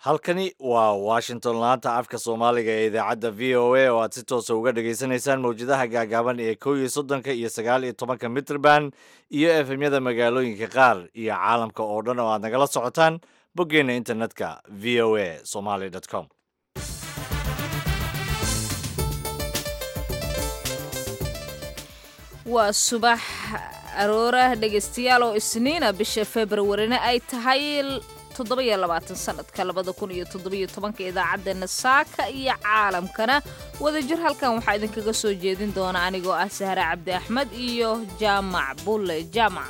halkani waa washington laanta afka soomaaliga ee idaacadda v o a oo aad si toosa uga dhagaysanaysaan mawjadaha gaagaaban ee kow iyo soddonka iyo sagaal iyo tobanka mitrband iyo efemyada magaalooyinka qaar iyo caalamka oo dhan oo aad nagala socotaan boggeenna internetka v o a somaly com waa subax aroorah dhegaystayaal oo isniina bisha februarina ay tahay toddobayo labaatan sanadka labada kun iyo toddobiyo tobanka idaacaddeenna saaka iyo caalamkana wadajir halkan waxaa idinkaga soo jeedin doona anigoo ah sahre cabdi axmed iyo jaamac bulle jaamac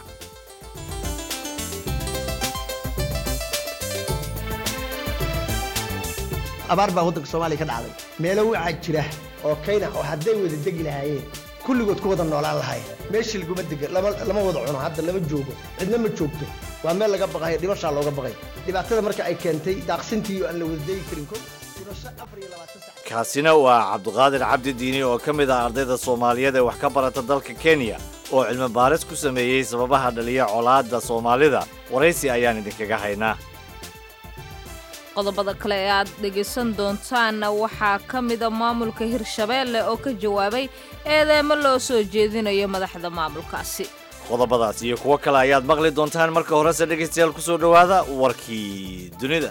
abaar baa waddanka soomaaliya ka dhacday meelo waxaa jira oo kayna oo hadday wada degi lahaayeen kulligood ku wada noolaan lahaayeen meeshii laguma dega lama wada cuno hadda lama joogo cidna ma joogto waa meel laga baqayo dhibashaa looga baqay dhibaatada marka ay keentay daaqsintii aan la wada degi karin ko dhibasho afar iyo labaatan sac kaasina waa cabdiqaadir cabdi diini oo ka mid ah ardayda soomaaliyeed ee wax ka barata dalka kenya oo cilmi baaris ku sameeyey sababaha dhaliya colaadda soomaalida waraysi ayaan idinkaga haynaa qodobada kale ee aad dhegaysan doontaanna waxaa ka mida maamulka hirshabeelle oo ka jawaabay eedeemo loo soo jeedinayo madaxda maamulkaasi qodobadaas iyo kuwo kale ayaad maqli doontaan marka horese dhegaystayaal ku soo dhowaada warkii dunida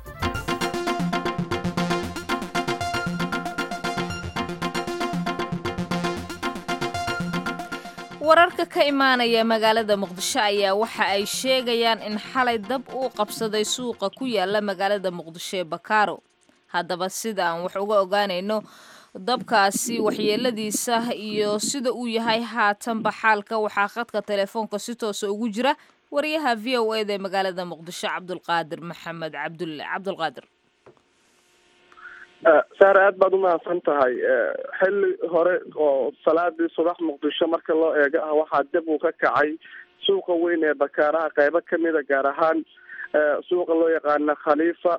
wararka ka imaanaya magaalada muqdisho ayaa waxa ay sheegayaan in xalay dab uu qabsaday suuqa ku yaala magaalada muqdisho ee bakaaro haddaba sida aan wax uga ogaanayno dabkaasi waxyeeladiisa iyo sida uu yahay haatanba xaalka waxaa khadka telefoonka si toosa ugu jira wariyaha v o eda ee magaalada muqdisho cabdulqaadir maxamed cabdulle cabdulqaadir saare aad baad umahadsan tahay xilli hore oo salaadii subax muqdisho marka loo eego ah waxaa dib uu ka kacay suuqa weyn ee bakaaraha qeybo kamida gaar ahaan suuqa loo yaqaana khaliifa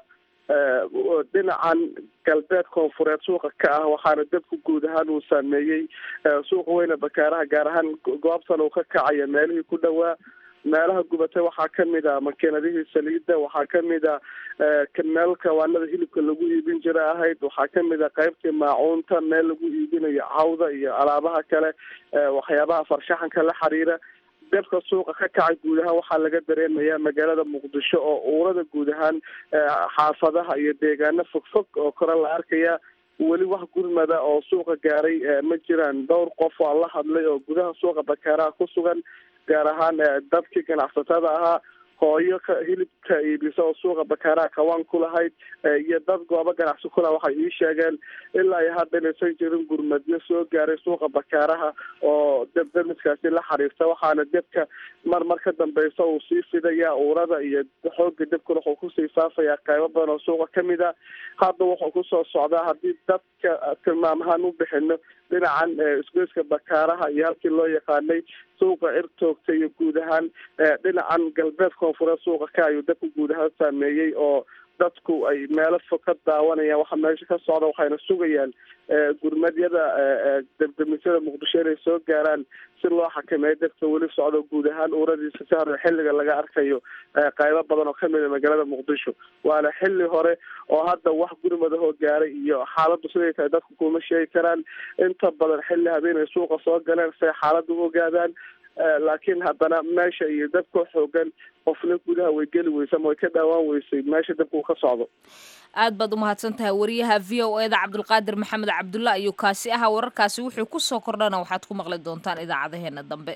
dhinacan galbeed koonfureed suuqa ka ah waxaana dabku guud ahaan uu saameeyey suuqa weyn ee bakaaraha gaar ahaan goobtan uu ka kacaya meelihii ku dhowaa meelaha gubatay waxaa kamid a makiinadihii saliida waxaa kamid a meel kawaanada hilibka lagu iibin jira ahayd waxaa kamid a qeybtii maacuunta meel lagu iibinayo cawda iyo alaabaha kale waxyaabaha farshaxanka la xiriira dabka suuqa ka kacay guud ahaan waxaa laga dareemayaa magaalada muqdisho oo uurada guud ahaan xaafadaha iyo deegaano fogfog oo kore la arkaya weli wax gurmada oo suuqa gaaray ma jiraan dhowr qof oo la hadlay oo gudaha suuqa bakaaraha ku sugan gaar ahaan dadkii ganacsatada ahaa hooyo ka hilibka iibisa oo suuqa bakaaraha kawaan ku lahayd iyo dad goobo ganacsi kulaha waxay ii sheegeen ilaa iyo hadda inaysan jirin gurmadyo soo gaaray suuqa bakaaraha oo debdemiskaasi la xiriirta waxaana debka mar mar ka dambeysa uu sii fidaya uurada iyo xooga debkuna wuxuu kusii faafayaa qeybo badan oo suuqa kamid a hadda wuxuu kusoo socdaa haddii dadka tilmaam ahaan u bixino dhinacan isgoyska bakaaraha iyo halkii loo yaqaanay suuqa cirtoogta iyo guud ahaan dhinacan galbeed koonfureed suuqa ka ayuu dabka guud ahaan saameeyey oo dadku ay meelo fog ka daawanayaan waxa meesha ka socda waxayna sugayaan gurmadyada debdemisyada muqdisho inay soo gaaraan si loo xakameeyo dadka weli socdo guud ahaan uuradiisa si hore xilliga laga arkayo qeybo badan oo kamid a magaalada muqdisho waana xilli hore oo hadda wax gurmadahoo gaaray iyo xaaladdu siday tahay dadku kuma sheegi karaan inta badan xilli habeenay suuqa soo galeen say xaaladda u ogaadaan laakiin haddana meesha iyo dabka xoogan qofna gudaha way geli weysa ama way ka dhaawaan weysay meesha dabka uu ka socdo aad baad umahadsan tahay wariyaha v o eda cabdulqaadir maxamed cabdulla ayuu kaasi ahaa wararkaasi wuxuu ku soo kordhana waxaad ku maqli doontaan idaacadaheena dambe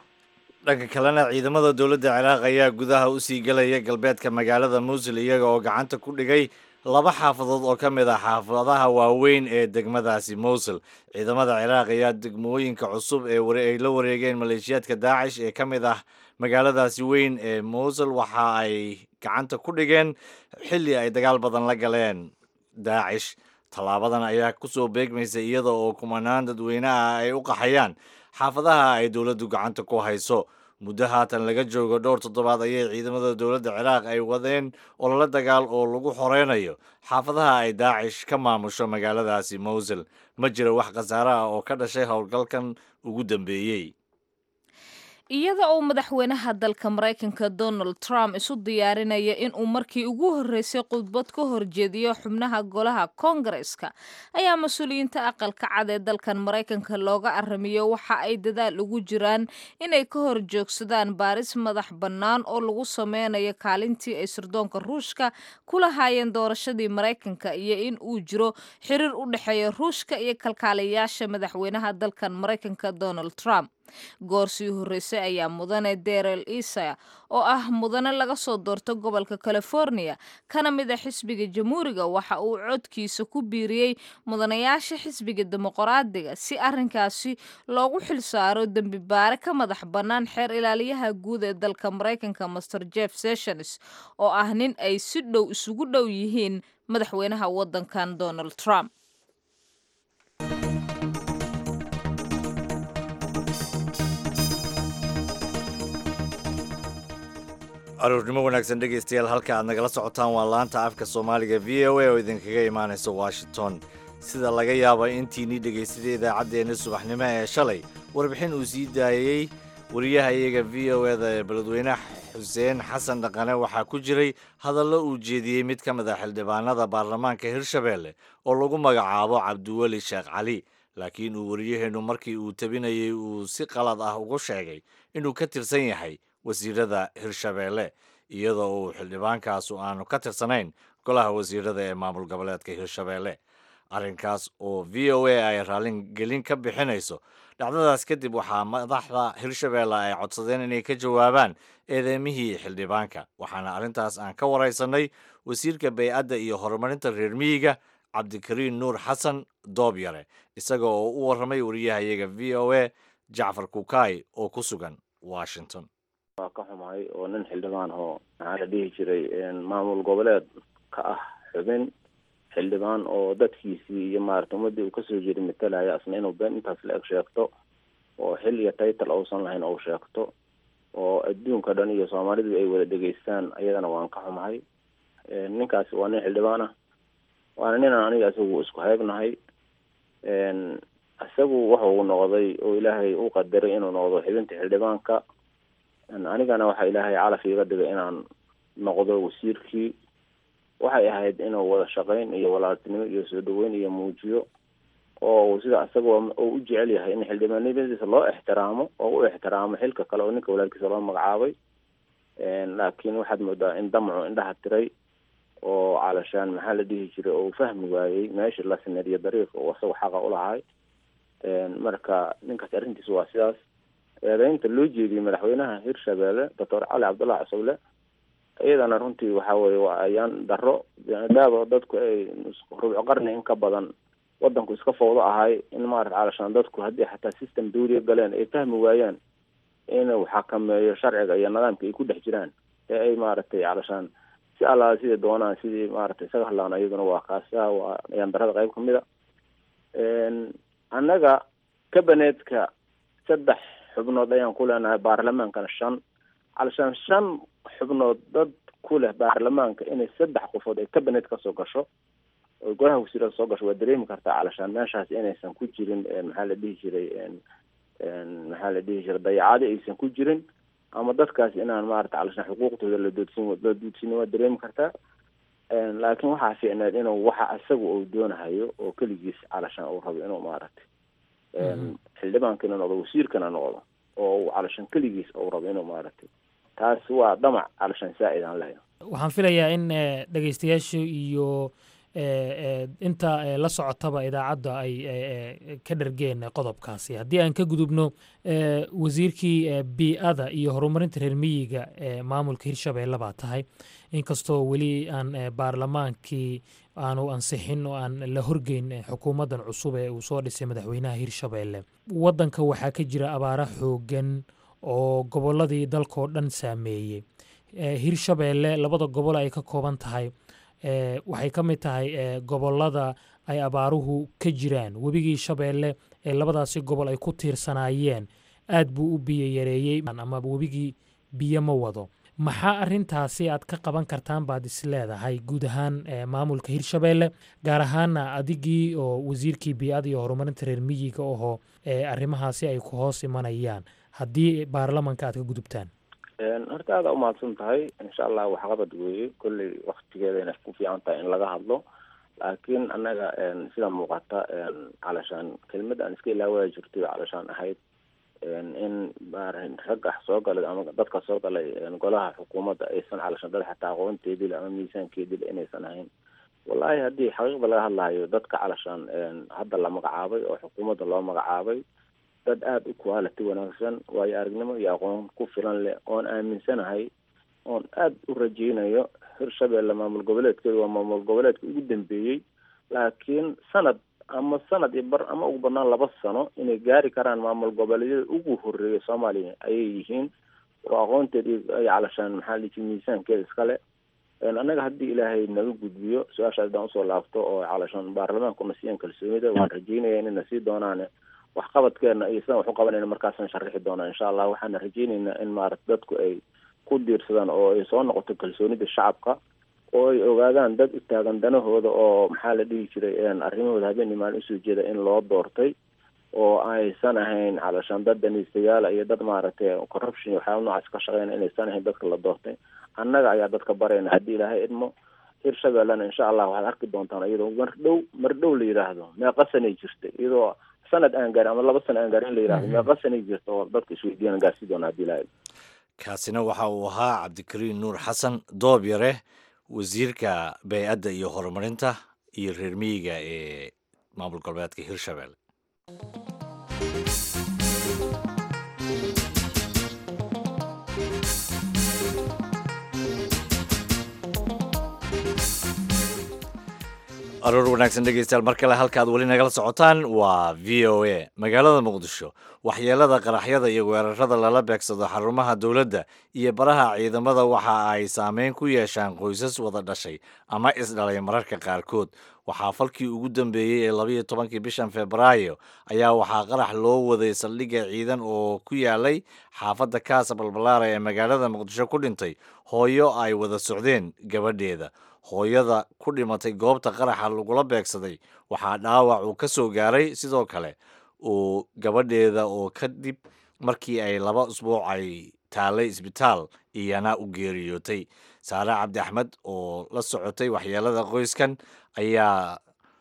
dhanka kalena ciidamada dowladda ciraaq ayaa gudaha usii gelaya galbeedka magaalada muusil iyaga oo gacanta ku dhigay laba xaafadood oo ka mid ah xaafadaha waaweyn ee degmadaasi mowsul ciidamada ciraaq ayaa degmooyinka cusub ee ay la wareegeen maleeshiyaadka daacish ee ka mid ah magaaladaasi weyn ee mowsul waxa ay gacanta ku dhigeen xilli ay dagaal badan la galeen daacish tallaabadan ayaa kusoo beegmaysa iyada oo kumanaan dadweyne ah ay u qaxayaan xaafadaha ay dowladdu gacanta ku hayso muddo haatan laga joogo dhowr toddobaad ayay ciidamada dowladda ciraaq ay wadeen ololo dagaal oo lagu xoreynayo xaafadaha ay daacish ka maamusho magaaladaasi mowsul ma jiro wax khasaare ah oo ka dhashay howlgalkan ugu dambeeyey iyada oo madaxweynaha dalka maraykanka donald trump isu diyaarinaya inuu markii ugu horreysay khudbad ka horjeediyo xubnaha golaha koongareska ayaa mas-uuliyiinta aqalka cad ee dalkan maraykanka looga aramiyo waxa ay dadaal ugu jiraan inay ka hor joogsadaan baaris madax bannaan oo lagu sameynayo kaalintii ay sirdoonka ruushka ku lahaayeen doorashadii maraykanka iyo in uu jiro xiriir u dhexeeya ruushka iyo kalkaaliyayaasha madaxweynaha dalkan maraykanka donald trump goor sii horreysay ayaa mudane derel isa oo ah mudane laga soo doorto gobolka california kana mid a xisbiga jamhuuriga waxa uu codkiisa ku biiriyey mudanayaasha xisbiga dimuqraadiga si arrinkaasi loogu xilsaaro dembi baare ka madax bannaan xeer ilaaliyaha guud ee dalka maraykanka master jeff sessions oo ah nin ay si dhow isugu dhow yihiin madaxweynaha waddankan donald trump aroornimo wanaagsan dhegaystayaal halka aad nagala socotaan waa laanta afka soomaaliga v o a oo idinkaga imaanaysa washington sida laga yaaba intiinii dhegaysaday idaacaddeenna subaxnimo ee shalay warbixin uu sii daayey wariyaha iyaga v o eda ee beledweyne xuseen xasan dhaqane waxaa ku jiray hadallo uu jeediyey mid ka mid a xildhibaanada baarlamaanka hirshabeelle oo lagu magacaabo cabdiweli sheekh cali laakiin uu wariyaheennu markii uu tabinayey uu si qalad ah ugu sheegay inuu ka tirsan yahay wasiirada hirshabeelle iyadoo uu xildhibaankaasu aanu ka tirsanayn golaha wasiirada ee maamul goboleedka hirshabeelle arrinkaas oo v o a ay raallingelin ka bixinayso dhacdadaas kadib waxaa madaxda hirshabeelle ay codsadeen inay ka jawaabaan eedeemihii xildhibaanka waxaana arrintaas aan ka waraysanay wasiirka bay-adda iyo horumarinta reer miyiga cabdikariin nuur xasan doobyare isaga oo u warramay wariyahayaga v o a jacfar kukaay oo ku sugan washington waa ka xumahay oo nin xildhibaan oo maxaa la dhihi jiray maamul goboleed ka ah xubin xildhibaan oo dadkiisii iyo maarata ummadii uu kasoo jeeday matalaya asna inuu been intaas la eg sheegto oo xil iyo taytal uusan lahayn ou sheegto oo adduunka dhan iyo soomaalidu ay wada dhegeystaan ayadana waan ka xumahay ninkaasi waa nin xildhibaan ah waana ninaan aniga isagu isku heebnahay isagu wuxuu noqday oo ilaahay u qadaray inuu noqdo xibinta xildhibaanka anigana waxa ilaahay calaf iiga dhigay inaan noqdo wasiirkii waxay ahayd inuu wada shaqayn iyo walaaltinimo iyo soo dhaweyn iyo muujiyo oo sida isaga oo u jecel yahay in xildhibaanimadiisa loo ixtiraamo oo u ixtiraamo xilka kale oo ninka walaalkiisa loo magacaabay laakiin waxaad moodaa in damcu indhaha tiray oo calashaan maxaa la dhihi jiray oo uu fahmi waayey meeshii la sinadiyo dariiqa oo isaga xaqa ulahay marka ninkaas arrintiisa waa sidaas eedeynta loo jeediyey madaxweynaha hirshabeelle doctor cali cabdullahi cusable iyadana runtii waxa weye waa ayaan daro maadaaba dadku ay rubco qarni in ka badan wadanku iska fawdo ahay in maarata calashaan dadku haddii xataa system dawliya galeen ay fahmi waayaan inuu xakameeyo sharciga iyo nidaamka ay ku dhex jiraan ee ay maaragtay calashaan si allaala siday doonaan sidii maaragtay isaga hadlaan iyaduna waa kaasa waa ayaan darada qayb kamid a annaga kabaneedka saddex xubnood ayaan ku leenahay baarlamaankana shan calashaan shan xubnood dad ku leh baarlamaanka inay saddex qofood ay kabinet kasoo gasho oo golaha wasiirada soo gasho waa dareemi kartaa calashaan meeshaas inaysan ku jirin maxaa la dhihi jiray maxaa la dhihi jiray dayacado aysan ku jirin ama dadkaas inaan maarata calashaan xuquuqdooda la doodsin la duudsin waa dareemi kartaa laakiin waxaa fiicneed inuu waxa isaga uu doonahayo oo keligiis calashaan uu rabo inuu maaragtay xildhibaankana noqdo wasiirkana noqdo oo uu calashaan keligiis uu rabo inuu maaragtay taas waa damac calashaan saa'id aan lahayn waxaan filayaa in dhegeystayaasha iyo inta la socotaba idaacadda ay ka dhargeen qodobkaasi haddii aan ka gudubno wasiirkii bii-ada iyo horumarinta reer miyiga ee maamulka hirshabeelle baa tahay inkastoo weli aan baarlamaankii aanu ansixin oo aan la horgeyn xukuumaddan cusub ee uu soo dhisay madaxweynaha hirshabeelle waddanka waxaa ka jira abaaro xoogan oo gobolladii dalkao dhan saameeyey hirshabeelle labada gobol ay ka kooban tahay waxay ka mid tahay gobollada ay abaaruhu ka jiraan webigii shabeelle ee labadaasi gobol ay ku tiirsanaayeen aad buu u biyo yareeyey ama webigii biyo ma wado maxaa arintaasi aad ka qaban kartaan baad is leedahay guud ahaan maamulka hirshabeelle gaar ahaana adigii oo wasiirkii bii-ada iyo horumarinta reer miyiga ahoo arrimahaasi ay ku hoos imanayaan haddii baarlamanka aad ka gudubtaan horta aada umahadsan tahay insha allah waxqabad weeye kolley waktigeedayna ku fiican tahay in laga hadlo laakiin annaga sida muuqata calashaan kelmada aan iska ilaawaya jirtay calashaan ahayd in ragga soo galay ama dadka soo galay golaha xukuumadda aysan calashaan dad xataa aqoonteedile ama miisaankeedile inaysan ahayn wallahi haddii xaqiiqda laga hadlayo dadka calashaan hadda la magacaabay oo xukuumadda loo magacaabay dad aada u quality wanaagsan waayo aragnimo iyo aqoon ku filan leh oon aaminsanahay oon aada u rajeynayo hirshabeelle maamul goboleedkeedu waa maamul goboleedka ugu dambeeyey laakiin sanad ama sanad iyo bar ama ugu badnaan laba sano inay gaari karaan maamul goboleedyada ugu horeeya soomaaliya ayay yihiin oo aqoonteed ay calashaan maxaa liji miisaankeeda iskale annaga haddii ilaahay naga gudbiyo su-aasha haddaan usoo laabto oo calashaan baarlamaankuna siiyan kalsoonida waan rajeynaya inayna sii doonaan waxqabadkeena iyo sidaan wax u qabanayna markaasaan sharixi doonaa insha allah waxaana rajeyneynaa in maarata dadku ay ku diirsadaan oo ay soo noqoto kalsoonida shacabka oo ay ogaadaan dad u taagan danahooda oo maxaa la dhihi jiray arrimahooda habeen imaan usoo jeeda in loo doortay oo aysan ahayn calashaan dad daniistayaala iyo dad maaragtay corruption iyo waxyaaba noocaas ka shaqeyna inaysan ahayn dadka la doortay annaga ayaa dadka barayna haddii ilaahay idmo hirshabellena insha allah waxaad arki doontaan iyadoo mar dhow mar dhow la yidhaahdo meeqa sanay jirtay iyadoo sanad aan gaarin ama laba sano aan gaarin in la yidhahdo meeqa sanay jirta oo dadka isweydiiyaan gaarsi doona haddii ilaahay kaasina waxa uu ahaa cabdikariin nuur xasan doob yare wasiirka bey-adda iyo horumarinta iyo reer miyiga ee maamul goboleedka hirshabelle aroor wanaagsan dhegeystayaal mar kale halkaad weli nagala socotaan waa v o a magaalada muqdisho waxyeelada qaraxyada iyo weerarada lala beegsado xarumaha dowladda iyo baraha ciidamada waxa ay saameyn ku yeeshaan qoysas wada dhashay ama isdhalay mararka qaarkood waxaa falkii ugu dambeeyey ee labayo tobankii bishan februaayo ayaa waxaa qarax loo waday saldhigga ciidan oo ku yaalay xaafadda kaasa balbalaara ee magaalada muqdisho ku dhintay hooyo ay wada socdeen gabadheeda hooyada ku dhimatay goobta qaraxa lagula beegsaday waxaa dhaawac uu ka soo gaaray sidoo kale uu gabadheeda oo kadib markii ay laba usbuuc ay taalay isbitaal iyana u geeriyootay saare cabdi axmed oo la socotay waxyeelada qoyskan ayaa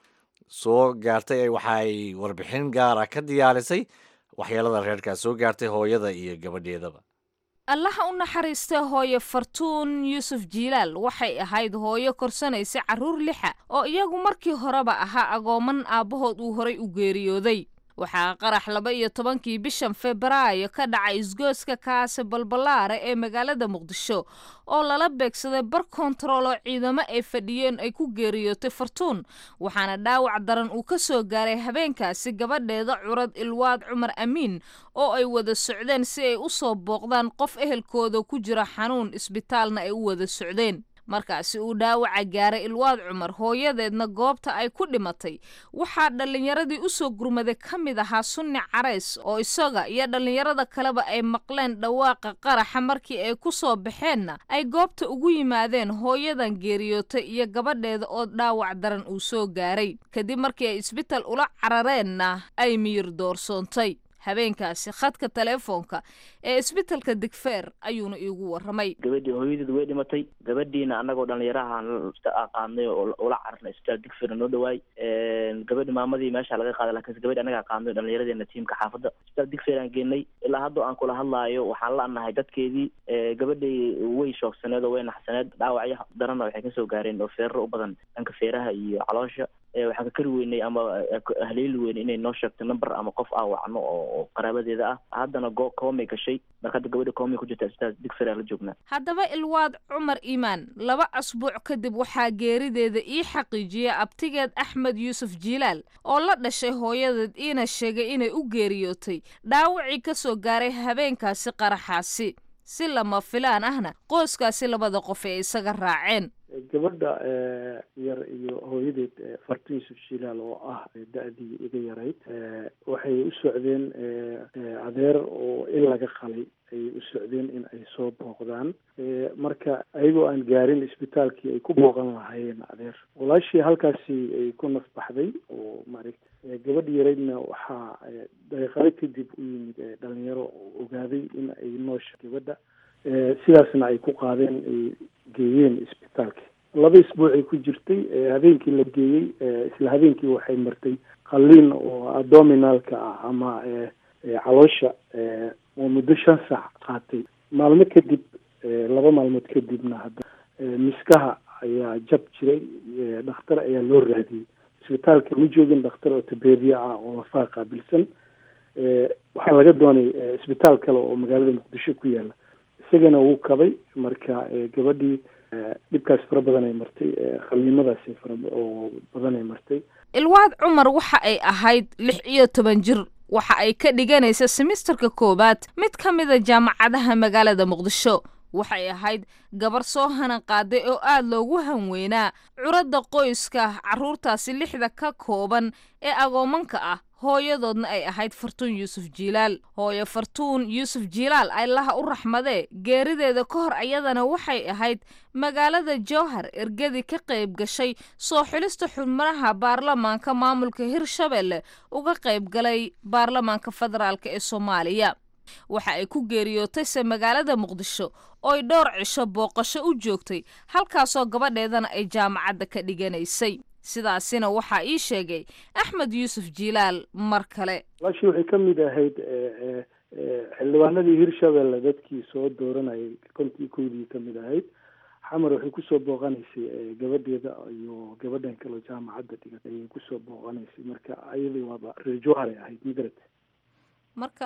soo gaartay waxaay warbixin gaara ka diyaarisay waxyeelada reerkaas soo gaartay hooyada iyo gabadheedaba allaha u naxariista hooyo fartuun yuusuf jiilaal waxay ahayd hooyo korsanaysa carruur lixa oo iyagu markii horeba ahaa agooman aabbahood uu horay u geeriyooday waxaa qarax laba iyo tobankii bishan febraayo ka dhacay isgooska kaase balbalaare ee magaalada muqdisho oo lala beegsaday bar kontarool oo ciidamo ay fadhiyeen ay ku geeriyootay fartuun waxaana dhaawac daran uu ka soo gaaray habeenkaasi gabadheeda curad ilwaad cumar amiin oo ay wada socdeen si ay u soo booqdaan qof ehelkooda ku jira xanuun isbitaalna ay u wada socdeen markaasi uu dhaawaca gaaray ilwaad cumar hooyadeedna goobta ay ku dhimatay waxaa dhallinyaradii u soo gurmaday ka mid ahaa sunni carays oo isaga iyo dhallinyarada kaleba ay maqleen dhawaaqa qaraxa markii ay ku soo baxeenna ay goobta ugu yimaadeen hooyadan geeriyootay iyo gabadheeda oo dhaawac daran uu soo gaaray kadib markii ay isbital ula carareenna ay miyir doorsoontay habeenkaasi khadka teleefoonka ee isbitalka digfeer ayuuna iigu warramay gabadhii hooyadeedu way dhimatay gabadhiina annagoo dhallinyarahan qaadnay oo ula cararnay isbitaal digfeer noo dhawaay gabadhi maamadii meesha laga qaaday laakiinse gabadhi annagaa qaadnay dhallinyaradeena tiimka xaafadda isbitaal digfeer aan geenay ilaa hadda aan kula hadlaayo waxaan la annahay dadkeedii gabadhii way shoogsaneed oo way naxsaneed dhaawacyo daranna waxay kasoo gaareen oo feerro u badan dhanka feeraha iyo caloosha waxaan ka kari weynay ama haleeli weynay inay noo sheegto number ama qof aan wacno oo qaraabadeeda ah haddana go koomay gashay marka hadda gabadha koomay ku jirta isbitaal digfeer la joognaa haddaba ilwaad cumar iimaan laba asbuuc kadib waxaa geerideeda ii xaqiijiyay abtigeed axmed yuusuf jiilaal oo la dhashay hooyadeed iina sheegay inay u geeriyootay dhaawacii ka soo gaaray habeenkaasi qaraxaasi si lama filaan ahna qoyskaasi labada qof ee isaga raaceen gabadha yar iyo hooyadeed fartin yuusuf shilaal oo ah da-dii iga yarayd waxay u socdeen adeer oo il laga qalay ayay u socdeen in ay soo booqdaan marka ayagoo aan gaarin isbitaalkii ay ku booqan lahaayeen adeer walaashii halkaasi ay ku nafbaxday oo maaragta gabadha yaraydna waxaa daqiiqado kadib u yimid dhalinyaro oo ogaaday in ay noosha gabadha sidaasna ay ku qaadeen ay geeyeen isbitaalka laba isbuucay ku jirtay habeenkii la geeyey isla habeenkii waxay martay qalliin oo abdominalka ah ama caloosha oo muddo shan saac qaatay maalmo kadib laba maalmood kadibna hadda miskaha ayaa jab jiray dhakhtar ayaa loo raadiyey isbitaalka ma joogin dhakhtar ortobediya ah oo lafaa qaabilsan waxaa laga doonay isbitaal kale oo magaalada muqdisho ku yaala isagana wuu kabay marka gabadhii dhibkaas fara badan ay martay khaliimadaasi fara oo badan ay martay ilwaad cumar waxa ay ahayd lix iyo toban jir waxa ay ka dhiganaysa semisterka koowaad mid ka mida jaamacadaha magaalada muqdisho waxay ahayd gabar soo hanan qaaday oo aad loogu hanweynaa curadda qoyska carruurtaasi lixda ka kooban ee agoomanka ah hooyadoodna ay ahayd fartuun yuusuf jiilaal hooyo fartuun yuusuf jiilaal allaha u raxmadee geerideeda ka hor ayadana waxay ahayd magaalada jowhar ergadii ka qayb gashay soo xulista xubnaha baarlamaanka maamulka hirshabelle uga qayb galay baarlamaanka federaalk ee soomaaliya waxa ay ku geeriyootayse magaalada muqdisho ooy dhowr cisho booqasho u joogtay halkaasoo gabadheedana ay jaamacadda ka dhiganaysay sidaasina waxaa ii sheegay axmed yuusuf jiilaal mar kale walaashii waxay ka mid ahayd xildhibaanadii hirshabelle dadkii soo dooranayay kontii koydii ka mid ahayd xamar waxay kusoo booqanaysay gabadheeda iyo gabadhan kaleo jaamacadda dhigat ayay kusoo booqanaysay marka ayadii waaba reer jowharay ahayd magarad marka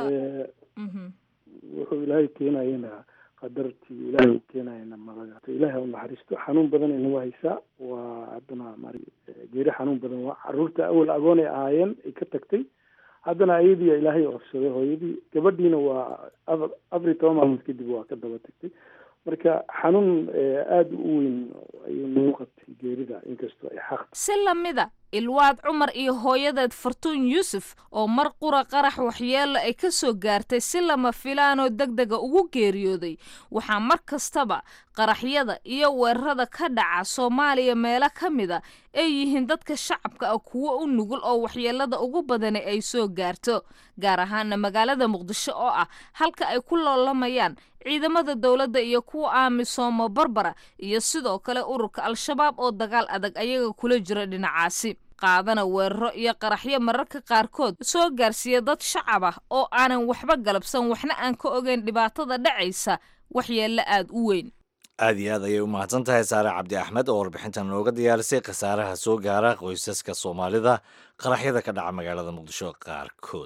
wuxuu ilaahay keenayana qadartii ilaahay u keenayana malaga ilaahay u naxariisto xanuun badan inagu haysaa waa haddana mar geeri xanuun badan waa caruurta awal agoon ay ahaayeen ay ka tagtay haddana ayadii ilaahay ofsaday hooyadii gabadhiina waa afar iyo toban maalmood kadib waa ka daba tagtay marka xanuun aada u weyn ayuu nagu qabtay geerida inkastoo ay xaq si lamida ilwaad cumar iyo hooyadeed fartuun yuusuf oo mar qura qarax waxyeelo ay ka soo gaartay si lama filaanoo deg dega ugu geeriyooday waxaa mar kastaba qaraxyada iyo weerarada ka dhaca soomaaliya meelo ka mida ay yihiin dadka shacabka ah kuwo u nugul oo waxyeelada ugu badani ay soo gaarto gaar ahaana magaalada muqdisho oo ah halka ay ku loolamayaan ciidamada dowladda iyo kuwa aamisoomo barbara iyo sidoo kale ururka al-shabaab oo dagaal adag ayaga kula jira dhinacaasi qaadana weeraro iyo qaraxyo mararka qaarkood soo gaarsiiya dad shacab ah oo aanan waxba galabsan waxna aan ka ogeyn dhibaatada dhacaysa waxyeello aada u weyn aad iyo aad ayay u mahadsan tahay saare cabdi axmed oo warbixintan nooga diyaarisay khasaaraha soo gaara qoysaska soomaalida qaraxyada ka dhaca magaalada muqdisho qaarkood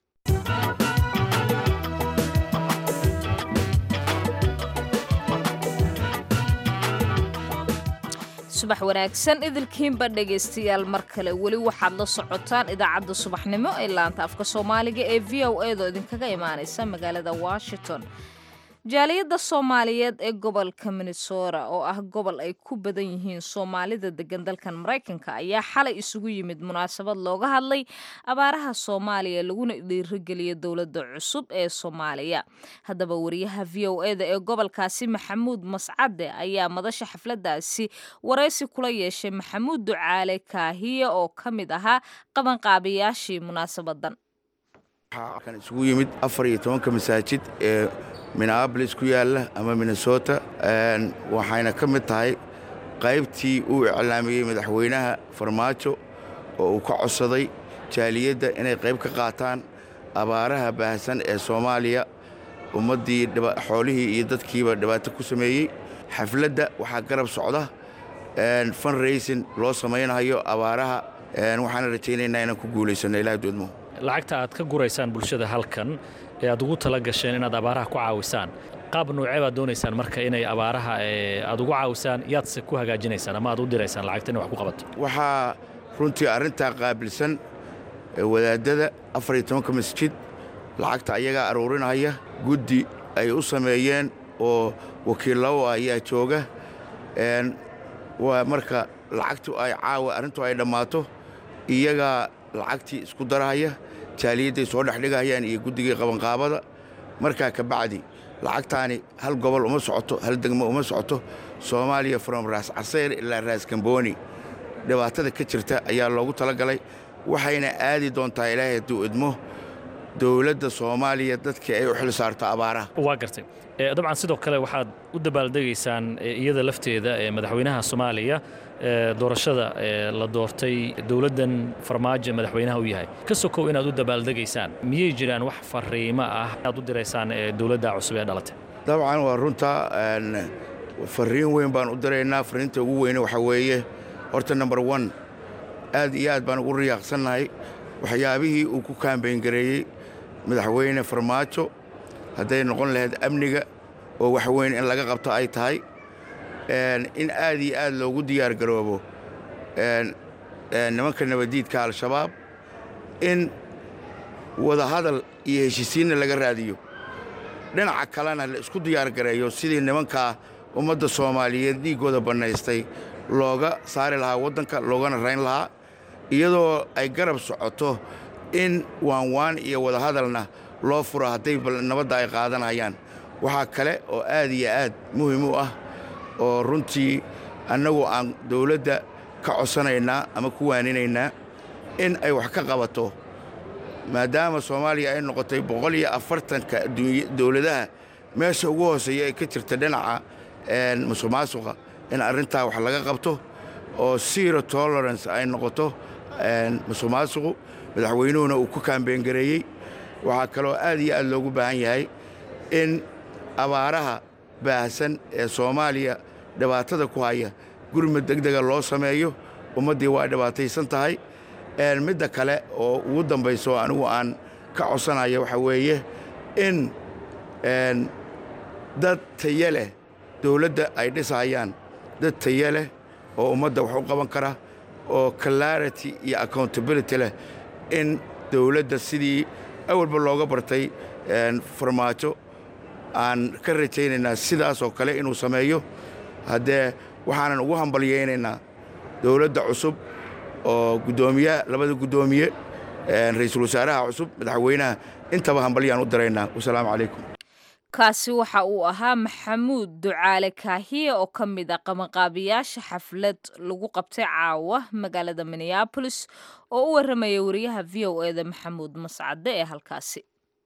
subax wanaagsan idilkiinba dhegaystayaal mar kale weli waxaad la socotaan idaacadda subaxnimo ee laanta afka soomaaliga ee v o edo idinkaga imaanaysa magaalada washington jaaliyadda soomaaliyeed ee gobolka minnesota oo ah gobol ay ku badan yihiin soomaalida degan dalkan maraykanka ayaa xalay isugu yimid munaasabad looga hadlay abaaraha soomaaliya laguna dhiirigeliya dowladda cusub ee soomaaliya haddaba wariyaha v o eda ee gobolkaasi maxamuud mascade ayaa madasha xafladaasi waraysi kula yeeshay maxamuud ducaale kaahiye oo ka mid ahaa qabanqaabayaashii munaasabadan kan isugu yimid afar iyo tobanka masaajid ee minneabolis ku yaalla ama minnesota waxayna ka mid tahay qaybtii uu iclaamiyey madaxweynaha farmaajo oo uu ka codsaday jaaliyadda inay qayb ka qaataan abaaraha baahsan ee soomaaliya ummaddii xoolihii iyo dadkiiba dhibaato ku sameeyey xafladda waxaa garab socda funraysin loo samaynayo abaaraha waxaana rajaynaynaa inaan ku guulaysanno ilaah doodmo lacagta aad ka guraysaan bulshada halkan ee aad ugu tala gasheen inaad abaaraha ku caawisaan qaab noocee baad doonaysaan marka inay abaaraha aad ugu caawisaan yaadse ku hagaajinaysaan ama aad u diraysaan lacagta inay wax ku qabato waxaa runtii arrintaa qaabilsan wadaadada afar iyo tobanka masjid lacagta ayagaa aruurinaya guddi ay u sameeyeen oo wakiillow ayaa jooga waa marka lacagtu ay caawa arrintu ay dhammaato iyagaa lacagtii isku darahaya jaaliyadday soo dhexdhigahayaan iyo guddigii qabanqaabada markaa ka bacdi lacagtaani hal gobol uma socoto hal degmo uma socoto soomaaliya from raas caseyr ilaa raas gambooni dhibaatada ka jirta ayaa loogu talagalay waxayna aadi doontaa ilaahay hadduu idmo dowladda soomaaliya dadkii ay u xil saarto abaaraha waa gartay dabcan sidoo kale waxaad u dabaaldegaysaan iyada lafteeda ee madaxweynaha soomaaliya doorashada la doortay dowladdan farmaajo madaxweynaha u yahay ka sokow inaad u dabaaldegaysaan miyay jiraan wax fariimo ah aad u diraysaan dowladda cusub ee dhalatay dabcan waa runta fariin weyn baan u diraynaa fariinta ugu weyne waxaa weeye horta number one aad iyo aad baan ugu riyaaqsannahay waxyaabihii uu ku kaambayngareeyey madaxweyne farmaajo hadday noqon lahayd amniga oo wax weyn in laga qabto ay tahay in aad iyo aad loogu diyaar garoobo nimanka nabaddiidka al-shabaab in wadahadal iyo heshisiinna laga raadiyo dhinaca kalena la isku diyaar gareeyo sidii nimankaa ummadda soomaaliyeed dhiiggooda bannaystay looga saari lahaa waddanka loogana rayn lahaa iyadoo ay garab socoto in waanwaan iyo wadahadalna loo furo hadday nabadda ay qaadanayaan waxaa kale oo aad iyo aad muhim u ah oo runtii annagu aan dawladda ka codsanaynaa ama ku waaninaynaa in ay wax ka qabato maadaama soomaaliya ay noqotay boqol iyo afartanka dowladaha meesha ugu hooseeya ay ka jirta dhinaca musuq maasuqa in arrintaa wax laga qabto oo zero tolerance ay noqoto musuq maasuqu madaxweynuhuna uu ku kaambeyngareeyey waxaa kaloo aad iyo aad loogu baahan yahay in abaaraha baahsan ee soomaaliya dhibaatada ku haya gurmud degdega loo sameeyo ummaddii waa dhibaataysan tahay midda kale oo ugu dambayso anigu aan ka codsanayo waxaa weeye in dad taye leh dowladda ay dhisahayaan dad taye leh oo ummadda wax u qaban kara oo clarity iyo accountability leh in dowladda sidii awalba looga bartay farmaajo aan ka rajaynaynaa sidaasoo kale inuu sameeyo haddee waxaanan ugu hambalyaynaynaa dowladda cusub oo guddoomiyaha labada guddoomiye ra'iisul wasaaraha cusub madaxweynaha intaba hambalyaan u diraynaa wasalaamu calaykum kaasi waxa uu ahaa maxamuud ducaale kaahiye oo ka mid a qabanqaabiyaasha xaflad lagu qabtay caawa magaalada minneabolis oo u warramaya wariyaha v o eda maxamuud mascade ee halkaasi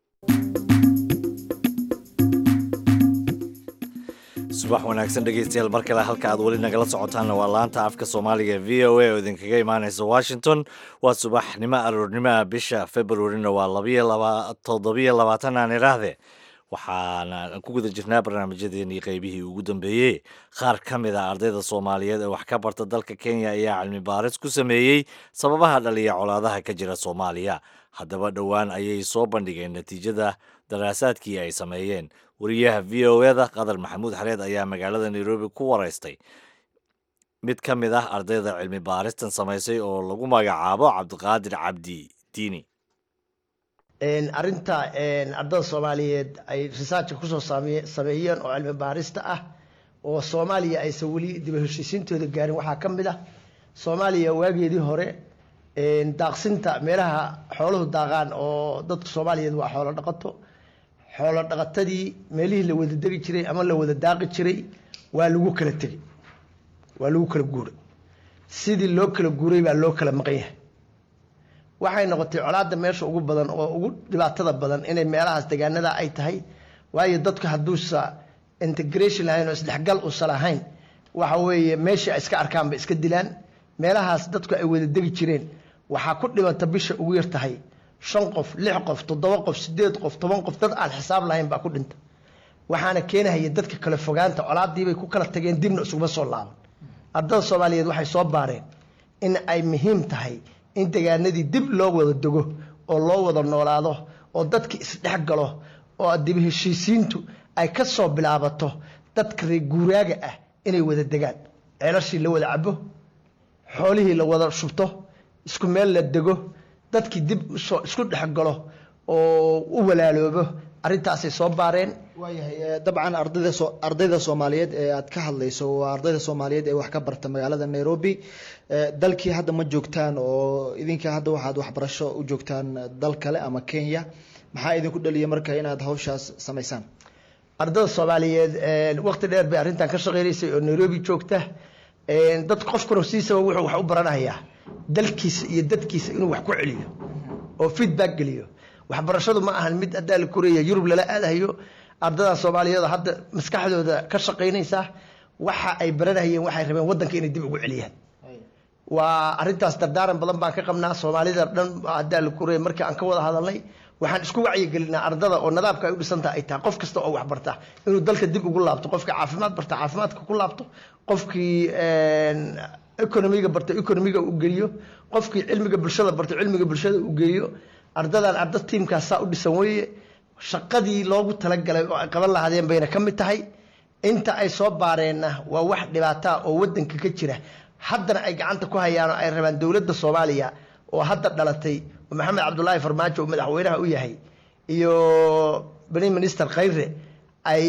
subax wanaagsan dhegeystayaal mar kale halka aad weli nagala socotaanna waa laanta afka soomaaliga v o a oo idinkaga imaanaysa washington waa subaxnimo aroornimaha bisha februarina waa toddobiyo labaatan aan idhaahdee waxaana ku guda jirnaa barnaamijyadeenii qaybihii ugu dambeeyey qaar ka mid a ardayda soomaaliyeed ee wax ka barta dalka kenya ayaa cilmi baaris ku sameeyey sababaha dhaliya colaadaha ka jira soomaaliya haddaba dhowaan ayay soo bandhigeen natiijada daraasaadkii ay sameeyeen wariyaha v o eda qadar maxamuud xareed ayaa magaalada nairobi ku waraystay mid ka mid ah ardayda cilmi baaristan samaysay oo lagu magacaabo cabdiqaadir cabdi diini arinta ardada soomaaliyeed ay researchka kusoo sameeyeen oo cilmi baarista ah oo soomaaliya aysan weli diba heshiisiintooda gaarin waxaa ka mid ah soomaaliya waageedii hore daaqsinta meelaha xooluhu daaqaan oo dadka soomaaliyeed waa xoolo dhaqato xoolo dhaqatadii meelihii la wada degi jiray ama la wada daaqi jiray waa lagu kala tegey waa lagu kala guuray sidii loo kala guuray baa loo kala maqan yahay waxay noqotay colaadda meesha ugu badan oo ugu dhibaatada badan inay meelahaas degaanada ay tahay waayo dadku hadduusa integration lahayn oo isdhexgal uusa lahayn waxa weeye meeshii ay iska arkaanba iska dilaan meelahaas dadku ay wada degi jireen waxaa ku dhibanta bisha ugu yar tahay shan qof lix qof toddoba qof sideed qof toban qof dad aan xisaab lahayn baa ku dhinta waxaana keenahaya dadka kale fogaanta colaadiibay ku kala tageen dibna isuguma soo laaban ardada soomaaliyeed waxay soo baareen in ay muhiim tahay in degaanadii dib loo wada dego oo loo wada noolaado oo dadkii isdhex galo oo dib heshiisiintu ay ka soo bilaabato dadka reer guuraaga ah inay wada degaan ceelashii la wada cabo xoolihii la wada shubto isku meel la dego dadkii dib usoo isku dhex galo oo u walaaloobo arrintaasay soo baareen waayahay eh, dabcan ardayda soo ardayda soomaaliyeed ee aad ka hadlayso waa ardayda soomaaliyeed ee wax ka barta magaalada nairobi Eh, dalkii hadda ma joogtaan oo idinka hadda waxaad waxbarasho u joogtaan dal kale ama kenya maxaa idinku dhaliya marka inaad hawshaas samaysaan ardada soomaaliyeed waqti dheer bay arrintan ka shaqeynaysay oo nairobi joogta dad qofkuna siisaba wuxuu wax u baranayaa dalkiisa iyo dadkiisa inuu wax ku celiyo oo feedback geliyo waxbarashadu ma ahan mid haddaa la koreeya yurub lala aadayo ardada soomaaliyeed oo hadda maskaxdooda ka shaqaynaysa waxa ay baranayeen waxay rabeen waddanka inay dib ugu celiyaan waa arrintaas dardaaran badan baan ka qabnaa soomaalida dhan haddaa la koreeya markii aan ka wada hadalnay waxaan isku wacyigelinaa ardada oo nadaabka ay u dhisantaha ay tahay qof kasta oo wax barta inuu dalka dib ugu laabto qofkii caafimaad barta caafimaadka ku laabto qofkii economiga barta economiga u geliyo qofkii cilmiga bulshada barta cilmiga bulshada u geeyo ardadan arda tiimkaas saa u dhisan weeye shaqadii loogu talagalay oo ay qaban lahaadeen bayna ka mid tahay inta ay soo baareenna waa wax dhibaataa oo wadanka ka jira haddana ay gacanta ku hayaan oo ay rabaan dowladda soomaaliya oo hadda dhalatay oo maxamed cabdulaahi farmaajo uu madaxweynaha u yahay iyo prime minister khayre ay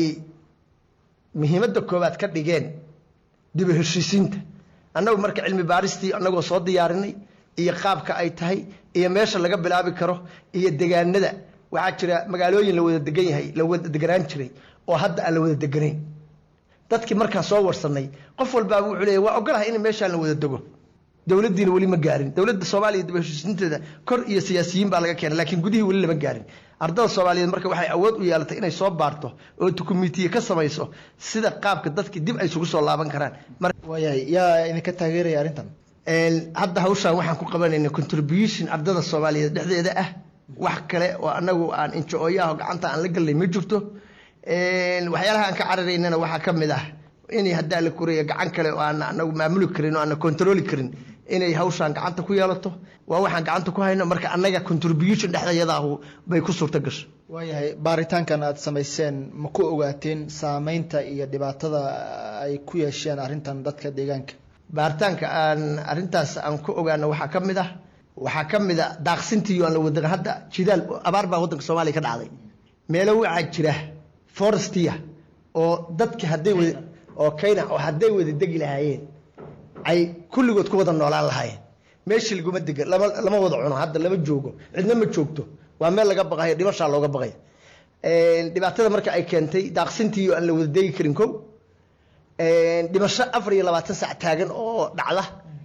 muhiimadda koowaad ka dhigeen dib u heshiisiinta annagu marka cilmi baaristii annagoo soo diyaarinay iyo qaabka ay tahay iyo meesha laga bilaabi karo iyo degaanada waxaa jira magaalooyin la wada degan yahay la wada deganaan jiray oo hadda aan la wada deganayn dadkii markaa soo warsanay qof walbaaba wuxuu leeyahy waa ogolahay in meeshaan la wada dego dowladdiina weli ma gaarin dowladda soomaaliya dib u heshiisiinteeda kor iyo siyaasiyiin baa laga keenay laakiin gudihii weli lama gaarin ardada soomaaliyeed marka waxay awood u yeelatay inay soo baarto oo dukumentiye ka samayso sida qaabka dadkii dib ay isugu soo laaban karaan waayahay yaa idinka taageeraya arrintan hadda hawshaan waxaan ku qabanayna contribution ardada soomaaliyeed dhexdeeda ah wax kale oo anagu aan injo-ooyaho gacanta aan la galnay ma jirto waxyaalaha aan ka cararaynana waxaa ka mid ah inay haddaa la koreeya gacan kale oo aan anagu maamuli karin oo aan controli karin inay hawshaan gacanta ku yeelato waa waxaan gacanta ku hayno marka annaga contribution dhexdeedaahu bay ku suurta gasho waayahay baaritaankan aad samayseen ma ku ogaateen saameynta iyo dhibaatada ay ku yeesheen arrintan dadka deegaanka baaritaanka aan arrintaas aan ku ogaano waxaa ka mid ah waxaa ka mid a daaqsintii aan la wadan hadda jidaal abaar baa waddanka soomaaliya ka dhacday meelo waxaa jira forestia oo dadka hadday wada oo kayna oo hadday wada degi lahaayeen ay kulligood ku wada noolaan lahaayeen meeshii laguma dega lama lama wada cuno hadda lama joogo cidna ma joogto waa meel laga baqayo dhimashaa looga baqaya dhibaatada marka ay keentay daaqsintii aan la wada degi karin kow dhimasho afar iyo labaatan sac taagan oo dhacda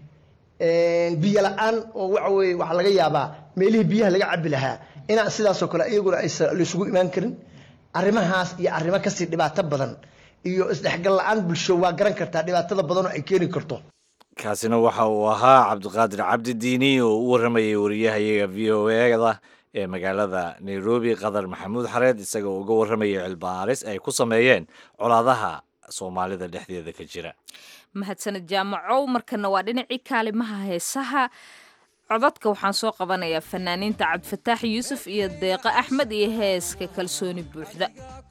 biyo la-aan oo waxa weye waxaa laga yaabaa meelihii biyaha laga cabi lahaa inaan sidaasoo kale iyaguna aysan laisugu imaan karin arrimahaas iyo arrimo kasii dhibaato badan iyo isdhexgal la-aan bulsho waa garan kartaa dhibaatada badan oo ay keeni karto kaasina waxa uu ahaa cabdiqaadir cabdi diini oo u warramayay wariyahayaga v o eda ee magaalada nairobi qadar maxamuud xareed isagoo uga warramayay cilbaaris ay ku sameeyeen colaadaha soomaalida dhexdeeda ka jira mahadsaned jaamacow markana waa dhinacii kaalimaha heesaha codadka waxaan soo qabanayaa fanaaniinta cabdifataax yuusuf iyo deeqo axmed iyo heeska kalsooni buuxda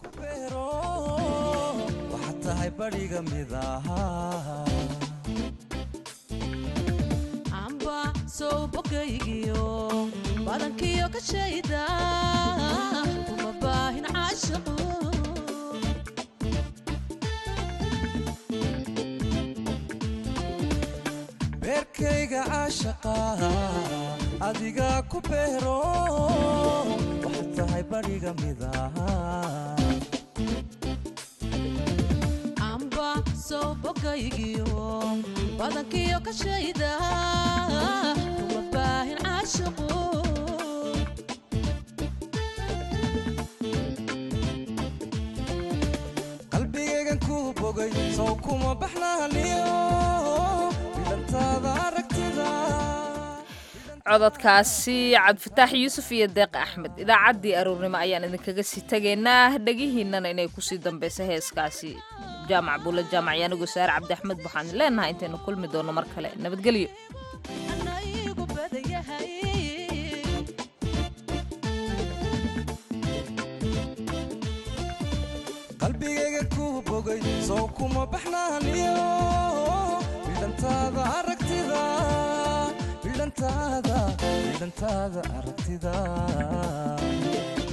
amba sow bogaygiyo badankiyo ka shayda uma baahin caashaqo beerkayga caashaqa adiga ku beero waxaad tahay badhiga midaha amba sow bogaygiyo badankiyo ka shayda uma baahin caashaqo qalbigaygan ku bogay sow kuma baxnaaniyo cododkaasi cabdifataax yuusuf iyo deeq axmed idaacaddii aruurnimo ayaan idinkaga sii tegaynaa dhegihiinana inay kusii dambaysa heeskaasi jaamac buulla jaamac iyo anigoo saare cabdi axmed waxaan leenahay intaynu kulmi doono mar kale nabadgelyo qalbigayga ku bogay sow kuma baxnaaniyo bidhantaada aragtida bidhantaada bidhantaada aragtida